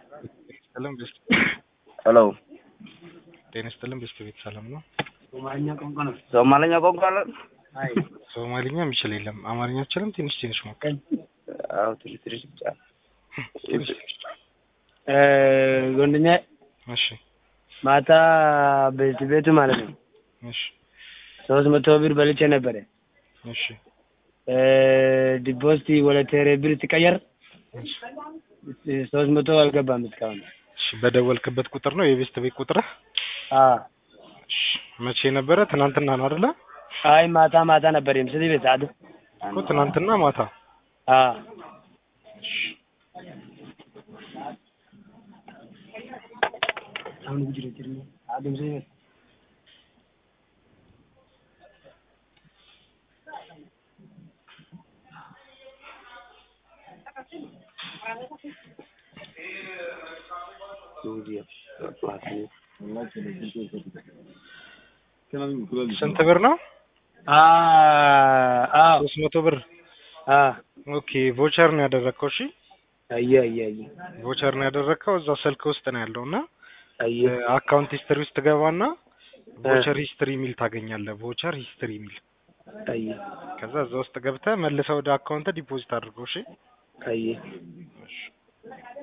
ይስጥልን ቤስት ሄሎ ጤና ይስጥልን ቤስት ቤት ሰላም ነው? ሶማለኛ ቋንቋ አለ? ሶማሊኛ የሚችል የለም። አማርኛ አችልም ትንሽ ትንሽ ሞክር። አዎ ትንሽ ትንሽ ብቻ። ትንሽ ትንሽ። ጎንደኛ እሺ ማታ ቤት ቤቱ ማለት ነው እሺ ሶስት መቶ ብር በልቼ ነበረ። እሺ ዲፖስቲ ወደ ቴሌ ብር ሲቀየር እሺ ሶስት መቶ አልገባም እስካሁን። እሺ በደወልክበት ቁጥር ነው የቤስት ቤት ቁጥርህ? አዎ እሺ መቼ ነበረ? ትናንትና ነው አይደለ? አይ ማታ ማታ ነበር የምስል ቤት ሰዓት እኮ ትናንትና ማታ። አዎ ስንት ብር ነው? አዎ ሶስት መቶ ብር። አዎ ኦኬ ቮቸር ነው ያደረግከው? እሺ አየ አየ አየ ቮቸር ነው ያደረግከው። እዛ ስልክ ውስጥ ነው ያለው እና አየ አካውንት ሂስትሪ ውስጥ ትገባና ቮቸር ሂስትሪ የሚል ታገኛለህ። ቮቸር ሂስትሪ የሚል አየ ከዛ እዛ ውስጥ ገብተህ መልሰህ ወደ አካውንት ዲፖዚት አድርገው። እሺ አየ እሺ